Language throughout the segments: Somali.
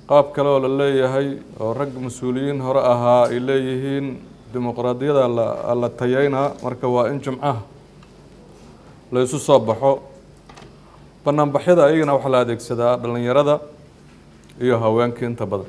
qaab kale oo la leeyahay oo rag mas-uuliyiin hore ahaa ay leeyihiin dimuqraadiyada la tayeynaa marka waa in jimcaha la isu soo baxo banaanbaxyada ayagana waxaa la adeegsadaa dhallinyarada iyo haweenka inta badan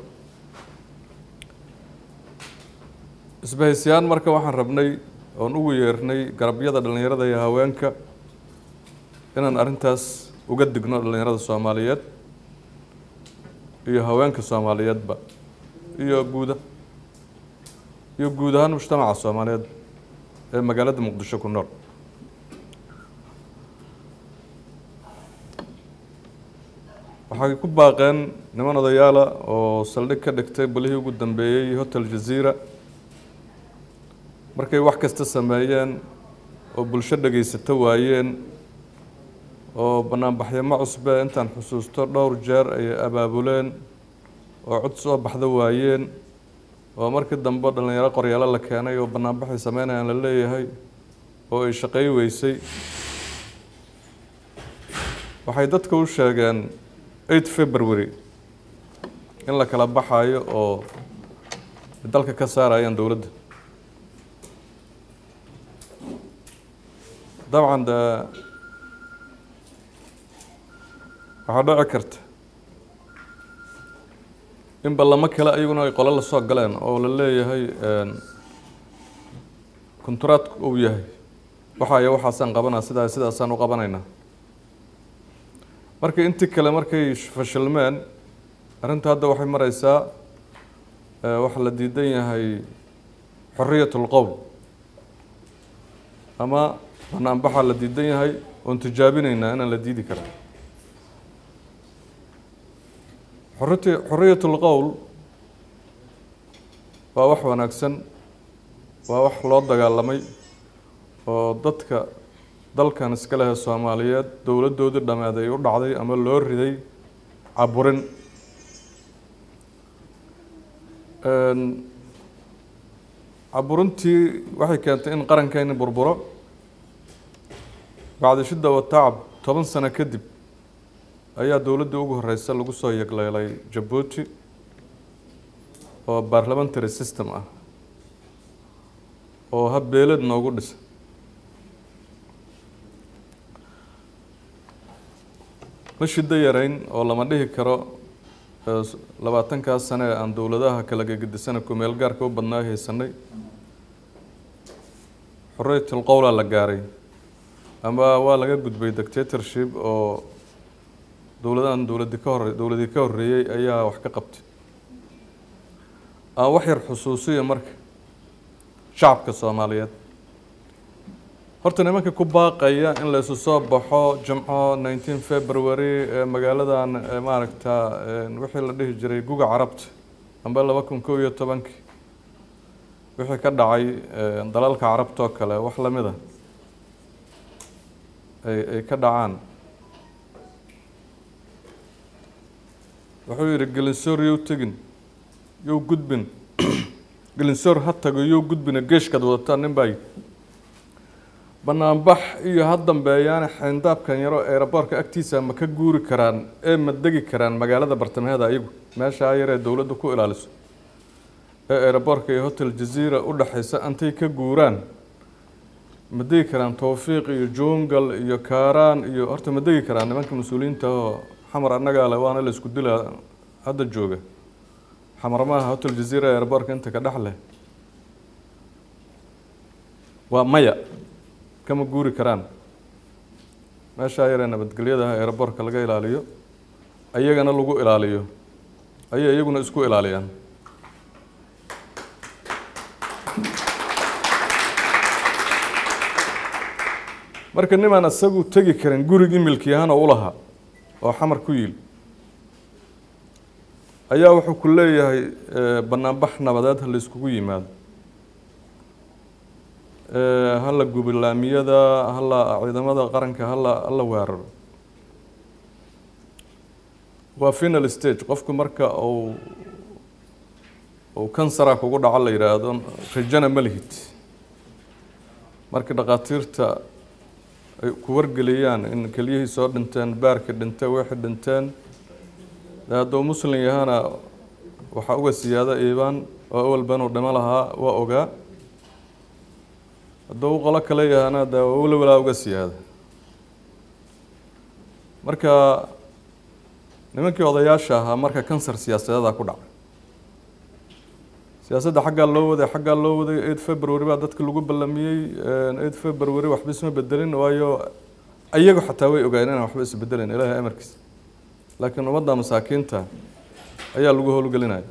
isbahaysiyaan marka waxaan rabnay oon ugu yeernay garabyada dhallinyarada iyo haweenka inaan arrintaas uga digno dhallinyarada soomaaliyeed iyo haweenka soomaaliyeedba iyo guuda iyo guud ahaan mujtamaca soomaaliyeed ee magaalada muqdisho ku nool waxay ku baaqeen niman odayaala oo saldhig ka dhigtay balihii ugu dambeeyey hotel jaziira markay wax kasta sameeyeen oo bulsho dhegaysato waayeen oo banaanbaxyamo cusbe intaan xusuusto dhowr jeer ayay abaabuleen oo cod soo baxda waayeen oo markii dambe dhallinyaro qoryaalo la keenay oo banaanbaxay sameynayaan la leeyahay oo ay shaqey weysay waxay dadka u sheegeen eight february in la kala baxayo oo dalka ka saarayaan dowladda dabcan de waxaa dhici karta in ballamo kale ayaguna ay qolo lasoo galeen oo la leeyahay konturaadku uu yahay waxaaya waxaasaan qabanaa sidaa sidaasaan u qabanaynaa marka intii kale markay fashilmeen arrinta hadda waxay mareysaa waxaa la diidan yahay xoriyat lqowl ama banaanbaxaa la diidan yahay oon tijaabinaynaa inaan la diidi karin xoriti xoriyat lqowl waa wax wanaagsan waa wax loo dagaalamay oo dadka dalkan iska lehe soomaaliyeed dowladdoodii dhameed ay u dhacday ama loo riday caburin caburintii waxay keentay in qarankeeni burburo bacdi shidda watacab toban sano kadib ayaa dowladdii ugu horeysa lagu soo yegleelay jabuuti oo parliamentary system ah oo habbeelad noogu dhisa ma shiddo yarayn oo lama dhihi karo labaatankaas sane ee aan dowladaha kala gegedisana kumeel gaarka u badnaa haysanay xorriyatul qowlaa la gaaray ama waa laga gudbay dictatorship oo dowladahan dowladi ka hore dowladii ka horreeyey ayaa wax ka qabtay aan wax yar xusuusiya marka shacabka soomaaliyeed horta nimanka ku baaqaya in la isu soo baxo jimco nineteen february ee magaaladan maaragta wixii la dhihi jiray guga carabta amba laba kun kow iyo tobankii wixii ka dhacay dalalka carabta oo kale wax lamid a ay ay ka dhacaan wuxuu yidhi gelinsoor yow tegin yow gudbin gelinsoor ha tago yow gudbina geeshkaad wadataa nin baa yidhi banaanbax iyo ha dambeeyaana xayndaabkan yaro eeraboorka agtiisa ma ka guuri karaan ee ma degi karaan magaalada bartamaheeda ayagu meeshaa yar ee dowladda ku ilaaliso ee eeraboorka iyo hotel jaziira u dhexaysa intay ka guuraan ma degi karaan towfiiq iyo jungal iyo kaaraan iyo horta ma degi karaan nimanka mas-uuliyiinta oo xamar annagaa le waana la isku dilaa hadda jooga xamar maaha hotel jaziira eeraboorka inta ka dhex leh waa maya kama guuri karaan meeshaa yaree nabadgelyadaha eeraboorka laga ilaaliyo ayagana lagu ilaaliyo ayay iyaguna isku ilaaliyaan marka nimaan isagu tegi karin gurigii milkiyahana u lahaa oo xamar ku yiil ayaa wuxuu ku leeyahay banaanbax nabadeed ha la iskugu yimaado hala gubilaamiyada hala ciidamada qaranka hala hala weeraro waa final stage qofku marka uu uu kansara kugu dhaco la yidhaahdo rajana ma lihid marka dhakhaatiirta ay ku wargeliyaan in keliyihii soo dhinteen baarka dhintay wixii dhinteen dee hadduu muslim yahana waxaa uga siyaada iibaan oo awalba inuu dhimo lahaa waa ogaa hadduu u qolo kale yahana dee weli walaa uga siyaada marka nimankii odayaasha ahaa marka kansar siyaasadeeda ku dhacay siyaasadda xaggaa loo waday xaggaa loo waday eight february baa dadka lagu ballamiyey eight february waxba isma bedelin waayo ayagu xataa way ogaayeen inaan waxba isbedelin ilaahay amarkiisa laakiin ummadda masaakiinta ayaa lagu howlgelinaya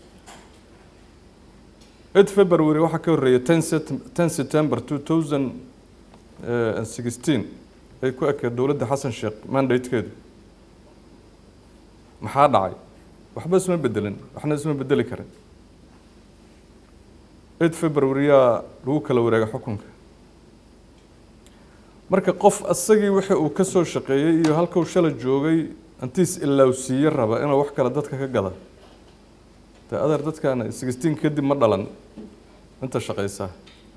eight february waxaa ka horreeyay ten ten september two thousand and sixteen ay ku ekeed dowladda xasan sheekh mandatekeedu maxaa dhacay waxba isma bedelin waxna isma bedeli karin eight february yaa lagu kala wareegay xukunka marka qof asagii wixii uu ka soo shaqeeyey iyo halkuu shala joogay antiis ilaawsiiye raba inuu wax kale dadka ka gada dee adeer dadkaana sixteen kadib ma dhalan inta shaqaysaa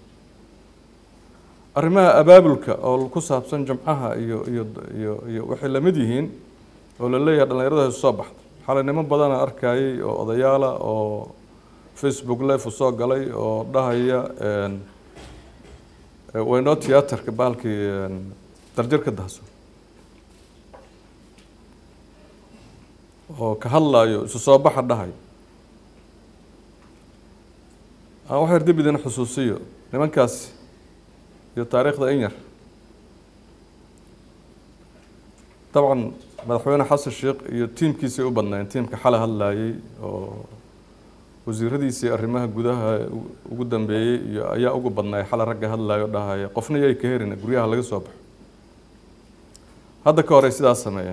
arrimaha abaabulka oo ku saabsan jamcaha iyo iyo iyo iyo waxay lamid yihiin oo la leeyahay dhallinyarada isu soo baxda xalay niman badana arkayay oo odayaala oo facebook live u soo galay oo dhahaya waynoo tiyaatarka bahalkii darjirka dahso oo ka hadlayo isu soo baxa dhahayo aan wax yar dib idin xusuusiyo nimankaasi iyo taariikhda in yar dabcan madaxweyne xasan sheekh iyo tiimkiisay u badnaayeen tiimka xale hadlayay oo wasiiradiisii arrimaha gudaha ugu dambeeyey iyo ayaa ugu badnaay xale ragga hadlayo dhahaya qofna yay ka herin guryaha laga soo baxo hadda ka horey sidaas sameeyeen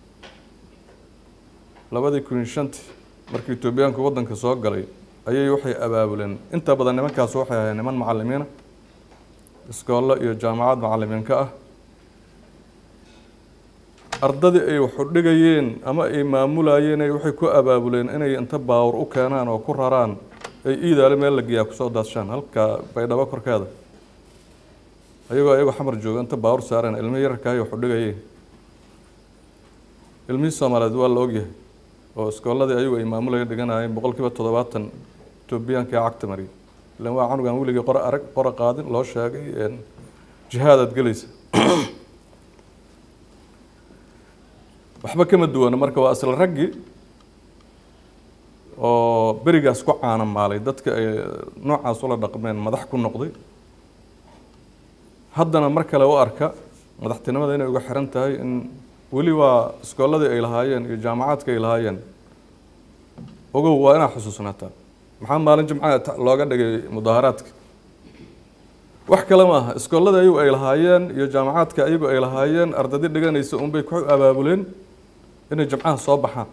labadii kun iyo shantii markii etoobiyaanku waddanka soo galay ayay waxay abaabuleen inta badan nimankaas waxay ahayd niman macalimiina iskoollo iyo jaamacad macalimiin ka ah ardadii ay waxu dhigayeen ama ay maamulayeen ay waxay ku abaabuleen inay inta baawur u keenaan oo ku raraan ay iidaale meel la geeyaa kusoo daadshaan halka baydhabo korkeeda ayagoo ayagoo xamar jooga inta baawur saareen ilmi yararkaayo waxu dhigayeen ilmihii soomaaliyeed waa la ogyahay oo iskoolladii ayagu ay maamulayeen dhiganayeen boqol kiiba toddobaatan etoobiyaanka ee cagta mariyay ilan waa canugan weligii qora arag qora qaadin loo sheegay jihaadaad gelaysa waxba kama duwana marka waa asla raggii oo berigaas ku caana maalay dadka ay noocaas ula dhaqmeen madax ku noqday haddana mar kale u arka madaxtinimada inay uga xiran tahay in weli waa iskoolladii ay lahaayeen iyo jaamacaadka ay lahaayeen ogow waa inaad xusuusnaataa maxaa maalin jimcaha looga dhigay mudaaharaadka wax kale ma aha iskoolladii ayagu ay lahaayeen iyo jaamacaadka ayagu ay lahaayeen ardadi dhiganaysa unbay ku abaabuleen inay jimcaha soo baxaan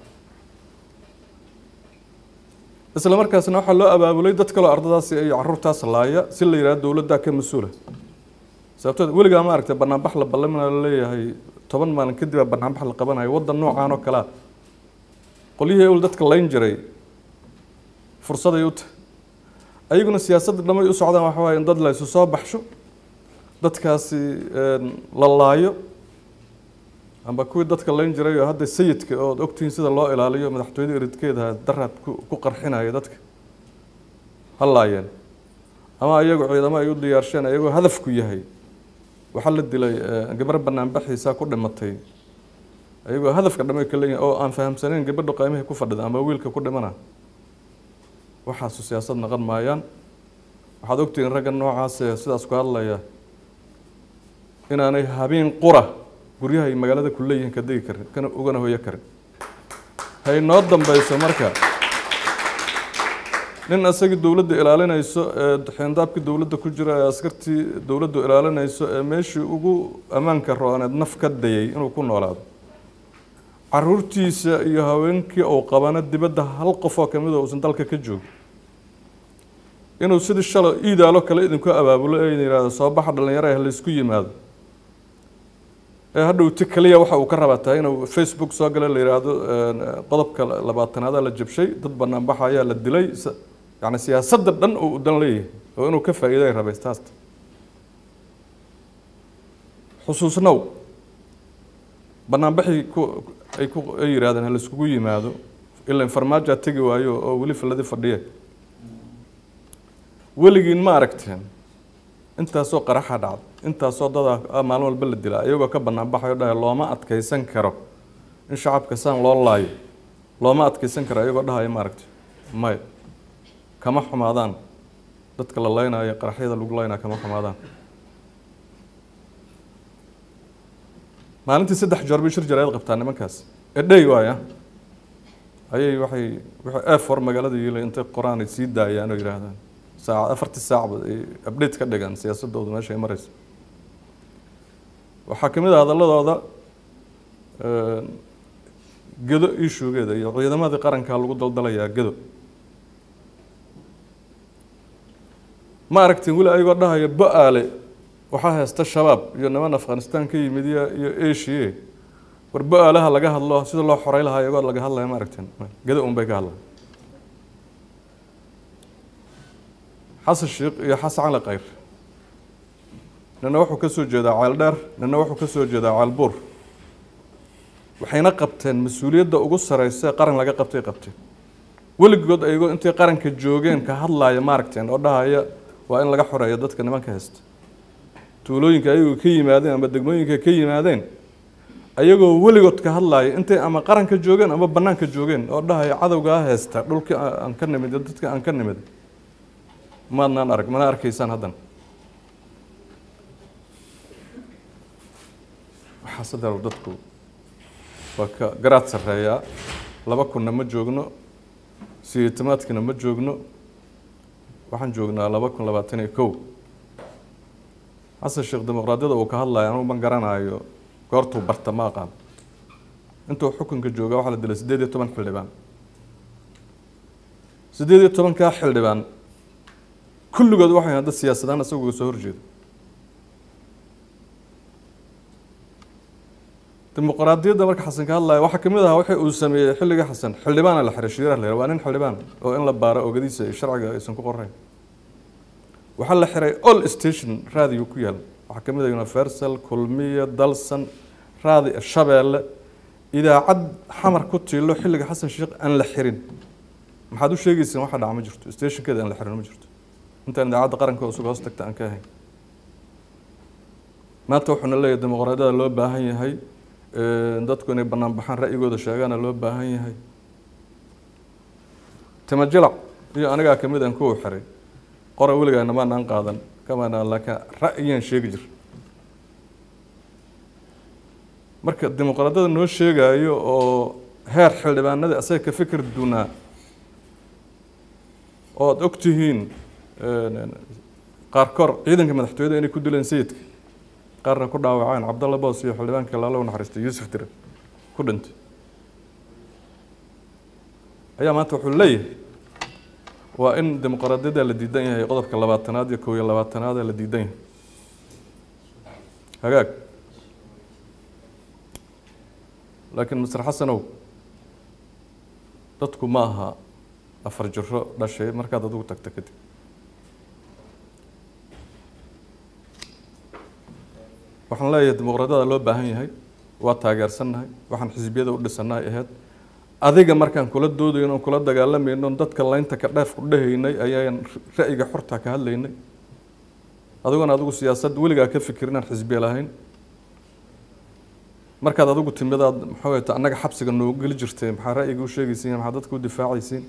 isla markaasna waxaa loo abaabulay dad kaloo ardadaasi iyo caruurtaas laaya si la yidhahdo dowladdaa ka mas-uula sababtood weligaa ma aragtay banaanbax la ballamina la leeyahay toban maalin kadib baa banaanbax la qabanayo waddan noocaan oo kalea qolyihii ewl dadka layn jiray fursaday u tahay ayaguna siyaasadda dhamay u socdaan waxa waaye in dad la isu soo baxsho dadkaasi la laayo amba kuwii dadka layn jiray oo hadda sayidka ood ogtihiin sida loo ilaaliyo madaxtooyada eridkeeda daraad ku qarxinaya dadka ha laayeen ama ayagu ciidamo ay u diyaarsheen ayagoo hadafku yahay waxaa la dilay gabar banaanbaxiisa ku dhimatay ayagoo hadafka dhamay ka leeyihin oo aan fahamsanayn gabadhu qaymihii ku fadhida ama wiilka ku dhimana waxaasu siyaasad naqon maayaan waxaad ogtihiin ragga noocaase sidaas ku hadlaya inaanay habeen qura guryaha ay magaalada ku leeyihiin ka degi karin kana ugana hoyo karin hay noo dambeyso marka nin isagii dowladda ilaalinayso ee xeendaabkii dowladda ku jira ee askartii dowladdu ilaalinayso ee meeshii ugu ammaanka rooneed naf ka dayay inuu ku noolaado caruurtiisa iyo haweenkii uu qabana dibadda hal qofoo kamid oo uusan dalka ka joogin inuu sidii shalay iidaalo kale idinku abaabulo ee yidhahdo soo baxa dhalinyaro ah laysku yimaado ee hadhowti kaliya waxa uu ka rabaa tahay inuu facebook soo gala la yidhaahdo qodobka labaatanaada la jabshay dad banaanbaxa ayaa la dilay yani siyaasadda dhan uu dan leeyahay oo inuu ka faa'iiday rabay taasta xusuusnow banaanbaxii ku ay ku ay yidhahdeen ha laiskugu yimaado ilaa farmaajoa tegi waayo oo weli filadi fadhiye weligiin ma aragteen intaasoo qaraxa dhacda intaasoo dadaa maalin walba la dilaa iyagoo ka banaanbaxayo dhahay looma adkeysan karo in shacabka saan loo laayo looma adkeysan karo iyagoo dhahaya ma aragti maya kama xumaadaan dadka la leynayo qaraxyada lagu leynaya kama xumaadaan maalintii saddex joor bay shir jaraayad qabtaa nimankaas edhey waaya ayay waxay waxay efor magaalada yiilay intay qoraan ay sii daayaan oo yidhaahdaan saaca afartii saacba ay update ka dhigaan siyaasadooda meesha ay mareyso waxaa ka mid ah hadaladooda gedo ishugeeda iyo ciidamadii qarankaa lagu daldalayaa gedo ma aragtiin weli ayagoo dhahaya bo-aale waxaa haysta shabaab iyo niman afghanistan ka yimid iyo iyo asia war bo-aalaha laga hadlo sida loo xorey lahaa iyagoo laga hadlaya ma aragteen gedo un bay ka hadlaya xasan sheikh iyo xasan cali kayr nina wuxuu ka soo jeedaa ceel dheer nina wuxuu ka soo jeedaa ceel buur waxayna qabteen mas-uuliyadda ugu sareysa ee qaran laga qabtay qabteen weligood ayagoo intay qaranka joogeen ka hadlaaya ma aragteen oo dhahaya waa in laga xoreeyo dadka nimanka haysta tuulooyinka ayagoo ka yimaadeen ama degmooyinka ka yimaadeen ayagoo weligood ka hadlaaya intay ama qaranka joogeen ama banaanka joogeen oo dhahaya cadowgaa haysta dhulkii aan ka nimid dadka aan ka nimid maadnaan arag mana arkaysaan haddan waxaa sadar dadku waa ka garaad sarreeyaa laba kunna ma joogno sideetamaadkina ma joogno waxaan joognaa laba kun labaatan iyo kow xasan sheekh dimuqraadiyada uu ka hadlaya anugu ma garanayo goortuu barta ma aqaan intuu xukunka jooga waxaa la dilay siddeed iyo toban xildhibaan siddeed iyo tobankaa xildhibaan kulligood waxay hadda siyaasadaan isaguga soo horjeeda dimuqraadiyadda marka xasan ka hadlaya waxaa kamid ahaa waxa uu sameeyey xilliga xasan xildhibaana la xiray shiiraha la waa nin xildhibaan oo in la baaro ogadiisa iyo sharciga aysan ku qorayn waxaa la xiray all station raadiyo ku yaal waxaa kamid ah universal kulmiya dalsan raadi shabeelle idaacad xamar ku tiilo xilliga xasan sheekh aan la xirin maxaad u sheegayseen waxa dhaca ma jirto stationkeeda aan la xirin ma jirto intaan idaacadda qaranka isuga hoos tagta aan ka ahayn maanta wuxuuna leeyahay dimuqraadiyada loo baahan yahay dadku inay banaan baxaan ra'yigooda sheegaana loo baahan yahay tamajilac iyo anigaa kamid aan kuwa xiray qora weligaana maanaan qaadan kamaanaan laakiin ra'yiyaan sheegi jir marka dimuqraadiyada noo sheegayo oo heer xildhibaanadii asaga ka fikir dunaa oo aada og tihiin qaarkoor ciidanka madaxtooyada inay ku dileen sayidka qaarna ku dhaawaceen cabdalla boos iyo xildhibaanka laalo u naxariistay yuusuf dire ku dhintay ayaa maanta wuxuu leeyahay waa in dimuqraadiyada la diidan yahay qodobka labaatanaad iyo kow iyo labaatanaad ee la diidan yahay hagaag laakiin master xasanow dadku ma aha afar jiro dhashay markaad adigu tagta kadib waxaan leeyahay dimuqraadiyada loo baahan yahay waa taageersannahay waxaan xisbiyada u dhisannahay ahayd adiga markaan kula doodayno kula dagaalamayno dadka laynta ka dheef ku dhahaynay ayaan ra'yiga xorta ka hadlaynay adiguna adigu siyaasad weligaa ka fikir inaan xisbiya lahayn markaad adigu timidaad maxaa wayta annaga xabsiga noogu geli jirtay maxaa ra'yiga u sheegaysiin maxaa dadka u difaacaysiin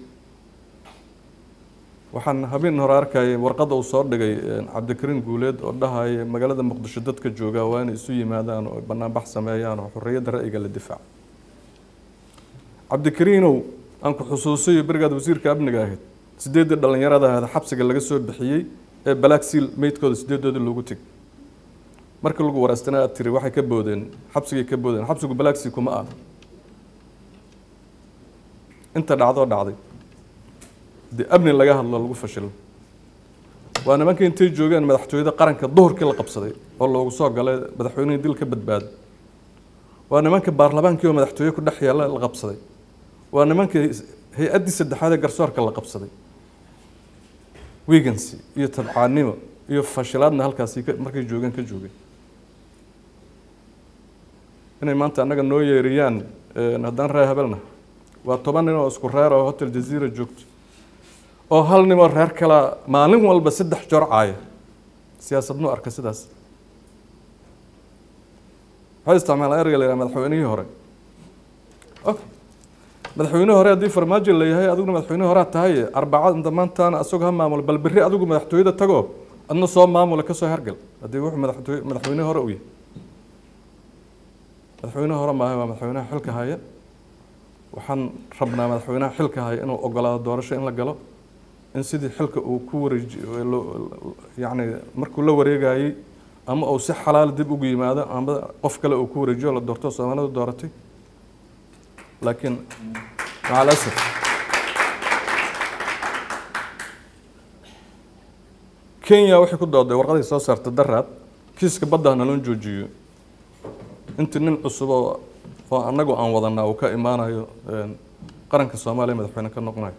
waxaan habeen hore arkayay warqadda uu soo dhigay cabdikariin guuleed oo dhahaya magaalada muqdisho dadka joogaa waa inay isu yimaadaan oo banaanbax sameeyaan oo xorriyadda ra'yiga la difaaco cabdikariinow aan ku xusuusayo berigaad wasiirka amniga ahayd sideeddii dhallinyarada ahayd xabsiga laga soo bixiyey ee black seal meydkooda sideedoodii loogu tegay markii lagu waraystana aad tiri waxay ka boodeen xabsigay ka boodeen xabsigu black sea kuma ah inta dhacdoo dhacday dee amni laga hadlo lagu fashilo waa nimanka intay joogeen madaxtooyada qaranka duhurkii la qabsaday oo loogu soo galay madaxweynihii dil ka badbaaday waa nimanka baarlamaankii oo madaxtooye ku dhex yaalla la qabsaday waa nimanka hay-addii saddexaad ee garsoorka la qabsaday wigancy iyo tabcaanimo iyo fashilaadna halkaasi markay joogeen ka joogeen inay maanta annaga noo yeeriyaan haddaan reer habelna waa toban nin oo isku reer oo hotel jaziira joogto oo hal nin oo reer kala maalin walba saddex joor caaya siyaasadnu arka sidaas waxay isticmaalaan erga la yidhaha madaxweynihii hore okay madaxweyne hore haddii farmaajo la yahay adiguna madaxweyne horea tahay arbacad inta maantaana asagoo ha maamulo bal berri adigu madaxtooyada tago adna soo maamula kasoo hergal haddii wuxuu madaxtooy madaxweyne hore u yahay madaxweyne hore maaha waa madaxweynaha xilka haya waxaan rabnaa madaxweynaha xilka haya inuu ogolaado doorasho in la galo in sidii xilka uu ku wareeji yacni markuu la wareegayey ama uu si xalaal dib ugu yimaado ama qof kale uu ku wareejiyo la doorto soomaalida dooratay laakiin maca alasaf kenya waxay ku dooday warqadii soo saarta daraad kiiska badda naloo joojiyo intii nin cusub oo oo annagu aan wadanaa uu ka imaanayo qaranka soomaaliya madaxweyne ka noqonayo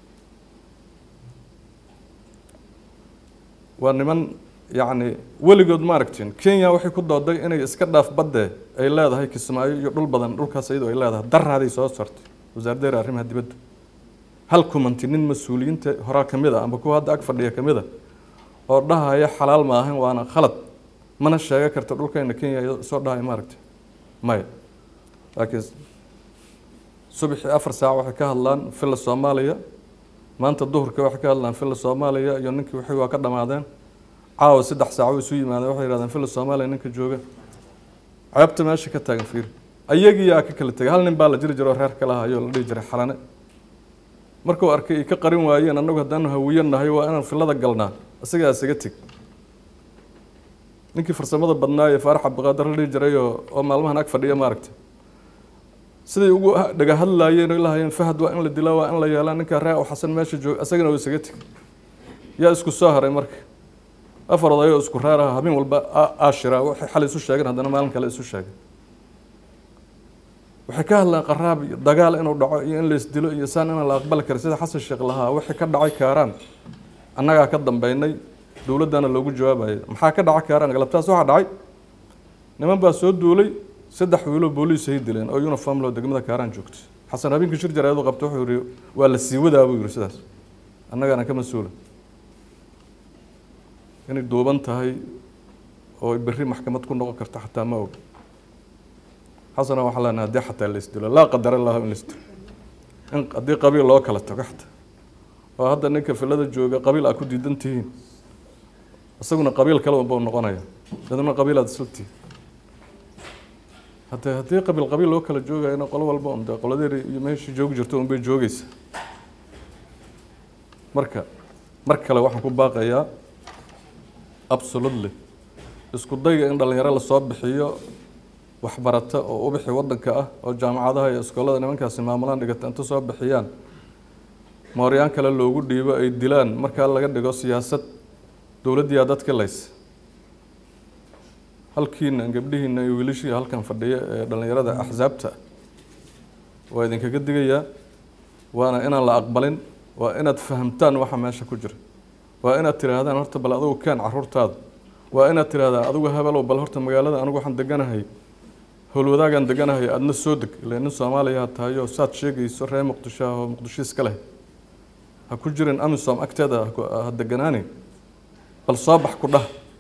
waa niman yacni weligood ma aragtiin kenya waxay ku dooday inay iska dhaaf badde ay leedahay kismaayo iyo dhul badan dhulkaas iyadoo ay leedahay daraaday soo sartay wasaaraddeera arrimaha dibadda hal kumanti nin mas-uuliyiinta horaa ka mid a amba kuwa hadda ag fadhiya ka mid a oo dhahaya xalaal ma ahan waana khalad mana sheega karta dhulkayna kenya soo dhahaya ma aragti maya laakiin subaxii afar saac waxay ka hadlaan villa soomaaliya maanta duhurka waxay ka hadlaan villa soomaaliya iyo ninkii wixii waa ka dhamaadeen caawa saddex saaco isu yimaadeen waxay yihahdeen villa soomaaliya ninka jooga ceebta meesha ka taagan fiir ayagiyaa ka kala tegay hal nin baa la jiri jiro reer kala hayo la dhihi jiray xalane markuu arkay ay ka qarin waayeen annagu haddaanu hawiyo nahay waa inaan villada galnaa isagaa isaga teg ninkii farsamada badnaa ee faarax cabdiqaadir la dhihi jiray oo oo maalmahan ag fadhiya maaragta siday ugu dhaga hadlaayeen oo lahayeen fahad waa in la dilaa waa in la yeelaa ninka raa xasan meesha jooga isagana uu isaga teg yaa isku soo haray marka afar odayoo isku reer ah habeen walba aashira waxay xal isu sheegeen haddana maalin kale isu sheegay waxay ka hadlaan qaraab iyo dagaal inuu dhaco iyo in laisdilo iyo saan inaan la aqbali karin sida xasan sheekh lahaa wixii ka dhacay kaaraan annagaa ka dambeynay dowladdana loogu jawaabayay maxaa ka dhacay kaaraan galabtaas waxaa dhacay niman baa soo duulay saddex wiiloo booliis ay dileen oo uniform loo degmada kaaraan joogtay xasan habeenkii shir jaraadu qabta wuxuu yihi waa la sii wadaa buu yihi sidaas annagaana ka mas-uula inay duuban tahay oo berri maxkamad ku noqon karta xataa ma og xasana waxaa leenahay haddii xataa la isdilo laa qadar allahu in la isdilo in haddii qabiil loo kala tago xataa oo hadda ninka filada jooga qabiil aad ku diidan tihiin isaguna qabiil kale unbau noqonaya dadna qabiil aad isla tihiin haddee haddii qabiil qabiil loo kala joogayana qolo walba un dee qoladeeri iyo meeshii joogi jirto unbay joogeysa marka mar kale waxaan ku baaqayaa absolutely isku dayga in dhalinyaro lasoo bixiyo waxbarata oo ubixi wadanka ah oo jaamacadaha iyo iskoolada nimankaasi maamulaan dhigata inta soo bixiyaan mooryaan kale loogu dhiibo ay dilaan markaa laga dhigo siyaasad dowladdiyaa dadka laysa halkiina gabdhihiina iyo wiilashii halkan fadhiya ee dhalinyarada axsaabta waa idinkaga digayaa waana inaan la aqbalin waa inaad fahamtaan waxa meesha ku jira waa inaad tiraahdaan horta bal adigu keen caruurtaada waa inaad tiraahdaa adigu habelow bal horta magaalada anigu waxaan deganahay howlwadaagaan deganahay adna soo deg ile nin soomaaliya tahay oo saad sheegayso reer muqdisho ah oo muqdisho iska leh ha ku jirin amisom agteeda ha deganaani bal soo bax ku dhah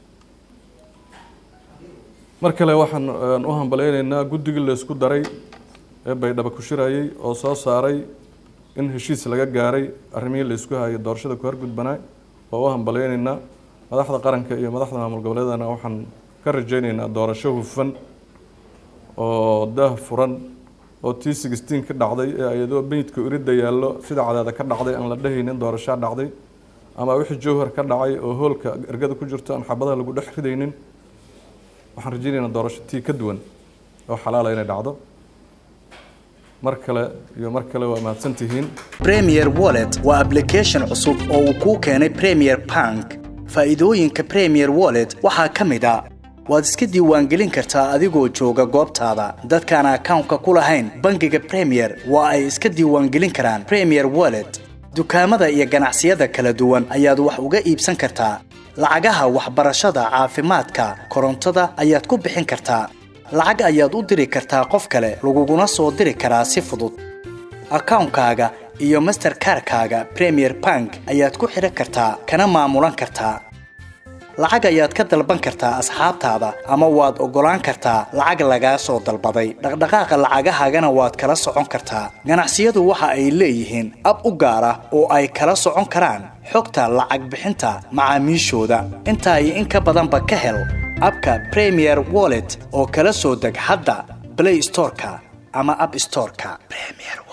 mar kale waxaan u hambaleyneynaa guddigii laysku daray ee baydhaba ku shirayay oo soo saaray in heshiis laga gaaray arrimihii laysku hayay doorashada ku horgudbanaa oo u hambaleyneynaa madaxda qaranka iyo madaxda maamul goboleedana waxaan ka rajeyneynaa doorasho hufan oo daah furan oo t sixteen ka dhacday ee ayadoo beyidka uridda yaallo sida cadaada ka dhacday aan la dhehaynin doorashaa dhacday ama wixii jowhar ka dhacay oo hoolka ergada ku jirto aan xabadaha lagu dhex ridaynin waxaan rajeyneynaa doorasho tii ka duwan oo xalaala inay dhacdo mar kale iyo mar kale waa mahadsan tihiin premier wallet waa application cusub oo uu kuu keenay premier bank faa'iidooyinka premier wallet waxaa ka mid a waad iska diiwaangelin kartaa adigoo jooga goobtaada dadkaan akawnka ku lahayn bangiga premier waa ay iska diiwaangelin karaan premier wallet dukaamada iyo ganacsiyada kala duwan ayaad wax uga iibsan kartaa lacagaha waxbarashada caafimaadka korontada ayaad ku bixin kartaa lacag ayaad u diri kartaa qof kale laguguna soo diri karaa si fudud akawnkaaga iyo masterkarkaaga premier bank ayaad ku xidhan kartaa kana maamulan kartaa lacag ayaad ka dalban kartaa asxaabtaada ama waad oggolaan kartaa lacag lagaa soo dalbaday dhaqdhaqaaqa lacagahaagana waad kala socon kartaa ganacsiyadu waxa ay leeyihiin ab u gaar ah oo ay kala socon karaan xogta lacag bixinta macaamiishooda intaa iyo in ka badanba ka hel abka premier wallet oo kala soo deg hadda blay storeka ama ab storeka